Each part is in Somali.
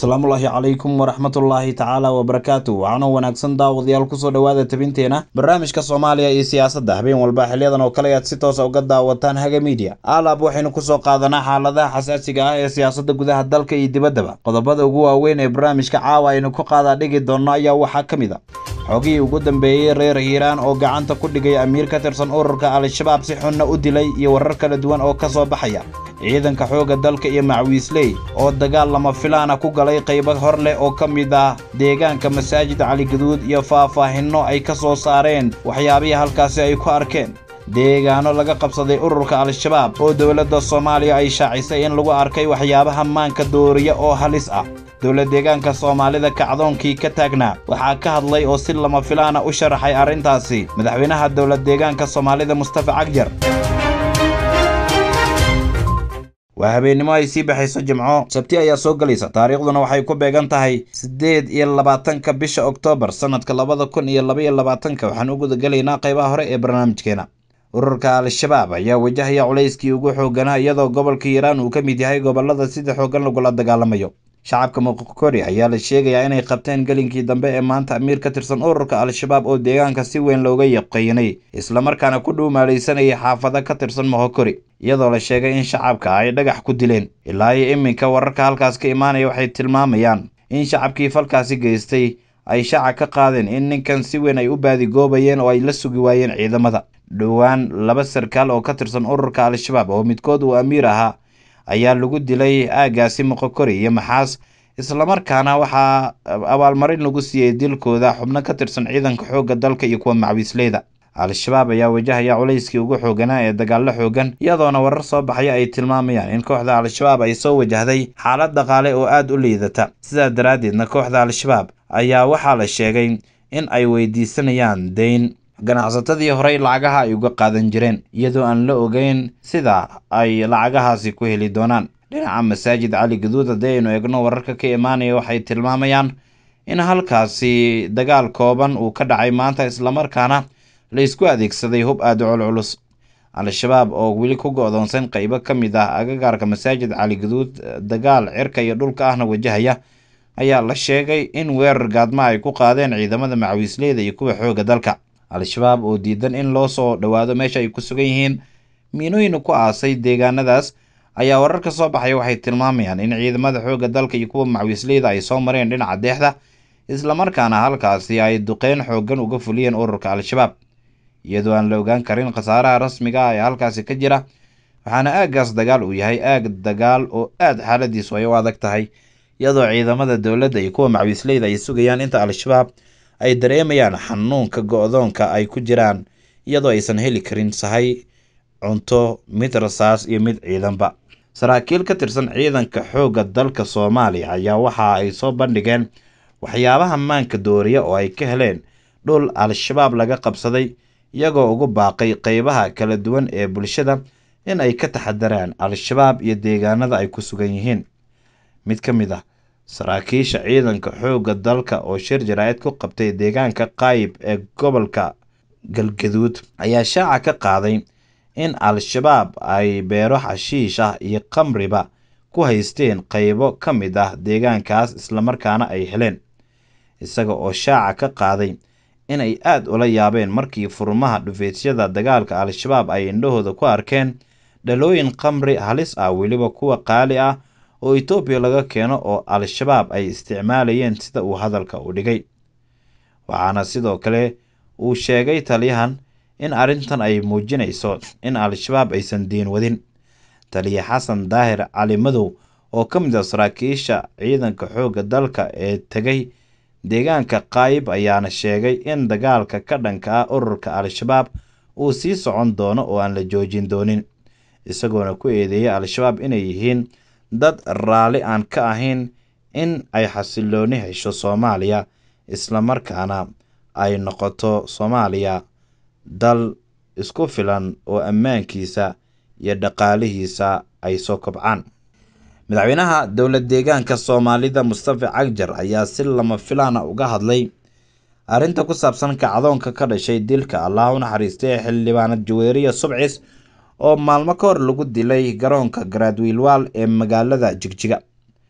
asalaamullaahi calaykum waraxmatullaahi tacaala wabarakaatu waxaana wanaagsan daawadayaal kusoo dhowaada tabinteena barnaamijka soomaaliya iyo siyaasadda habeen walba xiliyadan oo kale aad si toosa uga daawataan haga miidiya alaab waxaynu kusoo qaadanaa xaaladaha xasaasiga ah ee siyaasadda gudaha dalka iyo dibaddaba qodobada ugu waaweyn ee barnaamijka caawa aynu ku qaadaa dhigi doonno ayaa waxaa ka mid a xogihii ugu dambeeyey reer hiiraan oo gacanta ku dhigay amiir ka tirsan ururka al-shabaab si xunna u dilay iyo warar kala duwan oo ka soo baxaya ciidanka xoogga dalka iyo macwiisley oo dagaal lama filaana ku galay qaybo hor leh oo ka mid ah deegaanka masaajid caligaduud iyo faahfaahinno ay ka soo saareen waxyaabihii halkaasi ay ku arkeen deegaano laga qabsaday ururka al-shabaab oo dowladda soomaaliya ay shaacisay in lagu arkay waxyaabaha maanka dooriya oo halis ah dowlad deegaanka soomaalida kacdoonkii ka taagnaa waxaa ka hadlay oo si lama filaana u sharaxay arrintaasi madaxweynaha dowlad deegaanka soomaalida mustafa cagjar waa habeennimo ay sii baxayso jimco sabti ayaa soo gelaysa taariikhduna waxay ku beegan tahay siddeed iyo labaatanka bisha oktoobar sannadka labada kun iyo labaiyo labaatanka waxaan u gudagelaynaa qaybaha hore ee barnaamijkeena ururka al-shabaab ayaa wajahaya culayskii ugu xooganaa iyadoo gobolka hiiraan uu ka mid yahay gobollada sida xooggan lagula dagaalamayo shacabka muqokori ayaa la sheegayaa inay qabteen gelinkii dambe ee maanta amiir ka tirsan ururka al-shabaab oo deegaanka si weyn looga yaqaynay islamarkaana ku dhuumaalaysanayay xaafado ka tirsan mohokori iyadoo la sheegay in shacabka ay dhagax ku dileen ilaa iyo iminka wararka halkaas ka imaanaya waxay tilmaamayaan in shacabkii falkaasi geystay ay shaaca ka qaadeen in ninkan si weyn ay u baadigoobayeen oo ay la sugi waayeen ciidamada dhowaan laba sarkaal oo ka tirsan ururka al-shabaab oo midkood uu amiir ahaa ayaa lagu dilay aagaasi moqokori iyo maxaas islamarkaana waxaa abaalmarin lagu siiyey dilkooda xubno ka tirsan ciidanka xoogga dalka iyo kuwa macwiisleyda al-shabaab ayaa wajahaya culayskii ugu xooganaa ee dagaallo xoogan iyadoona warar soo baxaya ay tilmaamayaan in kooxda al-shabaab ay soo wajahday xaalad dhaqaale oo aada u liidata sidaa daraaddeedna kooxda al-shabaab ayaa waxaa la sheegay in ay weydiisanayaan deyn ganacsatadii horey lacagaha ay uga qaadan jireen iyadoo aan la ogeyn sida ay lacagahaasi ku heli doonaan dhinaca masaajid cali gaduud haddii aynu eegno wararka ka imaanaya waxay tilmaamayaan in halkaasi dagaal kooban uu ka dhacay maanta islamarkaana la isku adeegsaday hub aada u culculus al-shabaab oo weli ku go-doonsan qeybo ka mid ah agagaarka masaajid cali gaduud dagaal cirka iyo dhulka ahna wajahaya ayaa la sheegay in weerar gaadma ay ku qaadeen ciidamada macwiisleyda iyo kuwa xoogga dalka al-shabaab oo diidan in loo soo dhowaado meesha ay ku sugan yihiin miinooyin ku aasay deegaanadaas ayaa warar ka soo baxaya waxay tilmaamayaan in ciidamada xoogga dalka iyo kuwa macwiisleyda ay soo mareen dhinaca deexda islamarkaana halkaasi ay duqeyn xooggan uga fuliyeen ururka al-shabaab iyadoo aan la ogaan karin khasaaraha rasmiga ah ee halkaasi ka jira waxaana aaggaas dagaal uu yahay aag dagaal oo aada xaaladiisu ay u adag tahay iyadoo ciidamada dowladda iyo kuwa macwiisleyda ay sugayaan inta al-shabaab ay dareemayaan xanuunka go-doonka ay ku jiraan iyadoo aysan heli karin sahay cunto mid rasaas iyo mid ciidanba saraakiil ka tirsan ciidanka xoogga dalka soomaaliya ayaa waxa ay soo bandhigeen waxyaabaha maanka dooriya oo ay ka heleen dhul al-shabaab laga qabsaday iyagoo ugu baaqay qeybaha kala duwan ee bulshada in ay ka taxadaraan al-shabaab iyo deegaanada ay ku sugan yihiin mid ka mid ah saraakiisha ciidanka xoogga dalka oo shir jaraa'id ku qabtay deegaanka qaayib ee gobolka galgaduud ayaa shaaca ka qaaday in al-shabaab ay beero xashiish ah iyo khamriba ku haysteen qeybo ka mid ah deegaankaas islamarkaana ay heleen isaga oo shaaca ka qaaday in ay aada ula yaabeen markii furmaha dhufeysyada dagaalka al-shabaab ay indhahooda ku arkeen dhalooyin khamri halis ah weliba kuwa qaali ah oo etoobiya laga keeno oo al-shabaab ay isticmaalayeen sida uu hadalka u dhigay waxaana sidoo kale uu sheegay taliyahan in arrintan ay muujinayso in al-shabaab aysan diin wadin taliya xasan daahir cali madow oo ka mid ah saraakiisha ciidanka xoogga dalka ee tegay deegaanka qaayib ayaana sheegay in dagaalka ka dhanka ah ururka al-shabaab uu sii socon doono oo aan la joojin doonin isagoona ku eedeeyay al-shabaab inay yihiin dad raalli aan ka ahayn in ay xasilooni hesho soomaaliya islamarkaana ay noqoto soomaaliya dal isku filan oo ammaankiisa iyo dhaqaalihiisa ay soo kobcaan madaxweynaha dowlad deegaanka soomaalida mustafa cagjar ayaa si lama filaana uga hadlay arrinta ku saabsan kacdoonka ka dhashay dilka allah u naxariistay ee xildhibaanad jaweeriya subcis oo maalmo ka hor lagu dilay garoonka garaadwiilwaal ee magaalada jigjiga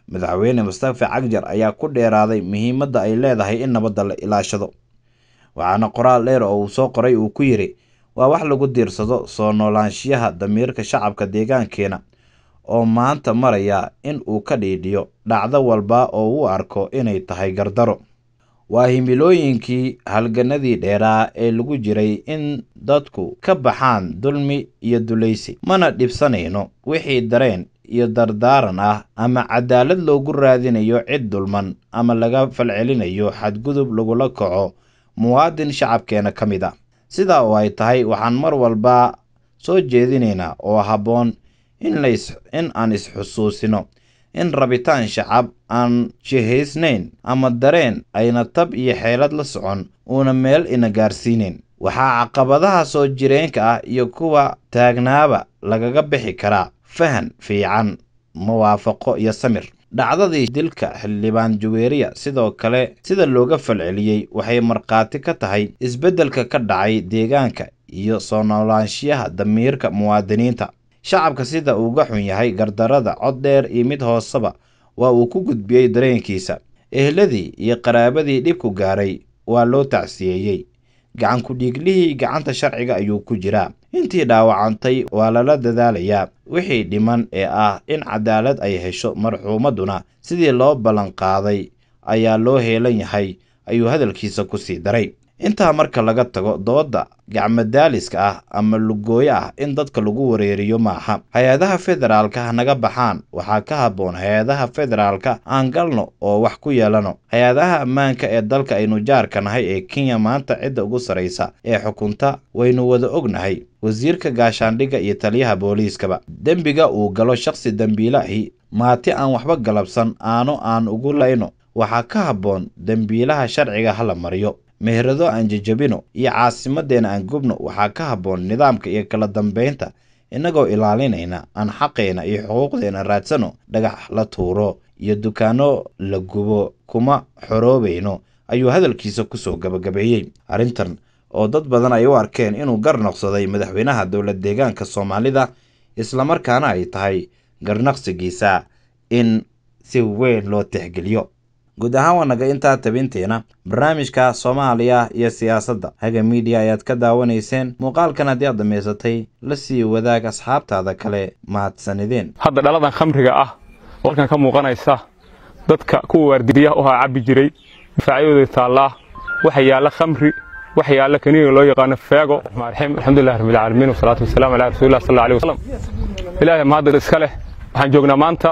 madaxweyne mustafa cagjar ayaa ku dheeraaday muhiimadda ay leedahay in nabadda la ilaashado waxaana qoraal dheer oo uu soo qoray uu ku yidhi waa wax lagu diirsado soo noolaanshiyaha damiirka shacabka deegaankeena oo maanta maraya in uu ka dhiidhiyo dhacdo walba oo uu arko inay tahay gardaro waa himilooyinkii halganadii dheeraa ee lagu jiray in dadku ka baxaan dulmi iyo dulaysi mana dhibsanayno wixii dareen iyo dardaaran ah ama cadaalad loogu raadinayo cid dulman ama laga falcelinayo xadgudub lagula kaco muwaadin shacabkeena ka mid ah sidaa oo ay tahay waxaan mar walba soo jeedinaynaa oo habboon in in aan isxusuusino in rabitaan shacab aan jihaysnayn ama dareen ayna tab iyo xeelad la socon uuna meel ina gaarsiinayn waxaa caqabadaha soo jireenka ah iyo kuwa taagnaaba lagaga bixi karaa fahan fiican muwaafaqo iyo samir dhacdadii dilka xildhibaan juweeriya sidoo kale sida looga falceliyey waxay markhaati ka tahay isbeddelka ka dhacay deegaanka iyo soo noolaanshiyaha damiirka muwaadiniinta shacabka sida uuga xun yahay gardarada cod dheer iyo mid hooseba waa uu ku gudbiyey dareenkiisa ehladii iyo qaraabadii dhibku gaaray waa loo tacsiyeeyey gacan ku-dhiiglihii gacanta sharciga ayuu ku jiraa intii dhaawacantay waa lala dadaalayaa wixii dhiman ee ah in cadaalad ay hesho marxuumadduna sidii loo ballanqaaday ayaa loo heelan yahay ayuu hadalkiisa ku sii daray intaa marka laga tago doodda gacmadaaliska ah ama lugooyo ah in dadka lagu wareeriyo maaha hay-adaha federaalka ha naga baxaan waxaa ka habboon hay-adaha federaalka aan galno oo wax ku yeelano hay-adaha ammaanka ee dalka aynu jaarka nahay ee kenya maanta cidda ugu sarraysa ee xukunta waynu wada ognahay wasiirka gaashaandhigga iyo taliyaha booliiskaba dembiga uu galo shakhsi dembiilaahi maati aan waxba galabsan aano aan ugu layno waxaa ka habboon dembiilaha sharciga hala mariyo meherado aan jejabino iyo caasimadeenna aan gubno waxaa ka habboon nidaamka iyo kala dambaynta innagoo ilaalinayna aan xaqeena iyo xuquuqdeena raadsano dhagax la tuuro iyo dukaanno la gubo kuma xoroobayno ayuu hadalkiisa kusoo gabagabeeyey arrintan oo dad badan ay u arkeen inuu garnaqsaday madaxweynaha dowlad deegaanka soomaalida islamarkaana ay tahay garnaqsigiisa in si weyn loo tixgeliyo guud ahaan waa naga intaa tabinteena barnaamijka soomaaliya iyo siyaasadda haga miidiya ayaad ka daawanayseen muuqaalkan haddii aad dhammaysatay la sii wadaag asxaabtaada kale mahadsanideen hadda dhaladan khamriga ah oo halkan ka muuqanaysa dadka kuwa waardiyaha u haa cabbi jiray difaacyadooda taallaa waxa yaalla khamri waxa yaalla kaniiniga loo yaqaano feego raxim alxamdulillahi rabbil caalamiin wasalaatu wasalaamu calaa rasuulillah sal allahu alayhi wasallam ilaahay mahadad iska leh waxaan joognaa maanta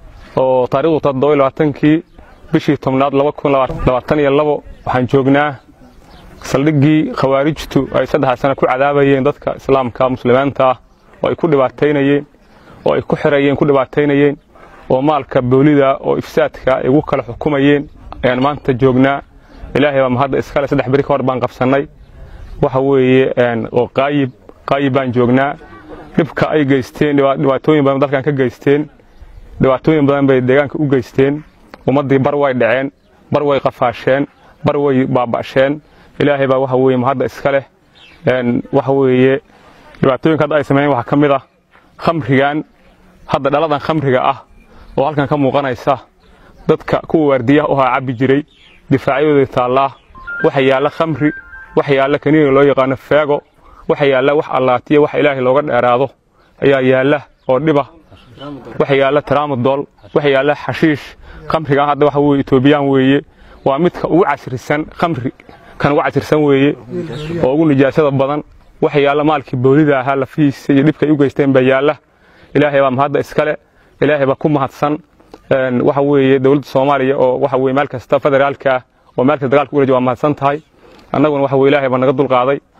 oo taariikhdu toddoba iyo labaatankii bishii tobnaad laba kun labaatan iyo labo waxaan joognaa saldhiggii khawaarijtu ay saddexa sano ku cadaabayeen dadka islaamka muslimiinta ah oo ay ku dhibaataynayeen oo ay ku xirayeen ku dhibaataynayeen oo maalka boolida oo ifsaadka ay ugu kala xukumayeen ayaan maanta joognaa ilaahay baa mahadda iskale saddex beri ka hor baan qabsannay waxa weeye oo qaayib qaayib baan joognaa dhibka ay geysteen dhibaatooyin badan dalkan ka geysteen dhibaatooyin badan bay deegaanka u geysteen ummaddii bar way dhaceen bar way qafaasheen bar way baaba'sheen ilaahay baa waxa weeye mahadda iska leh waxa weeye dhibaatooyinka hadda ay sameeyeen waxaa ka mid ah khamrigan hadda dhaladan khamriga ah oo halkan ka muuqanaysa dadka kuwa waardiyaha u haa cabbi jiray difaacyadooda taallaa waxa yaalla khamri waxa yaalla kaniiniga loo yaqaano feego waxa yaalla wax allaatiya wax ilaahay looga dheeraado ayaa yaalla oo dhiba waxa yaalla taraamadool waxa yaalla xashiish khamrigan hadda waxa weeye etoobiyaan weeye waa midka ugu casrisan khamri kan ugu casrisan weeye oo ugu nijaasada badan waxa yaalla maalkii boolida ahaa lafihiisa iyo dhibka ay u geysteen baa yaalla ilaahay baa mahadda iskale ilaahay baa ku mahadsan waxa weeye dowladda soomaaliya oo waxa weye meel kasta federaalka ah oo meel kasta dagaalka u waa mahadsan tahay annaguna waxa weye ilaahay baa naga dulqaaday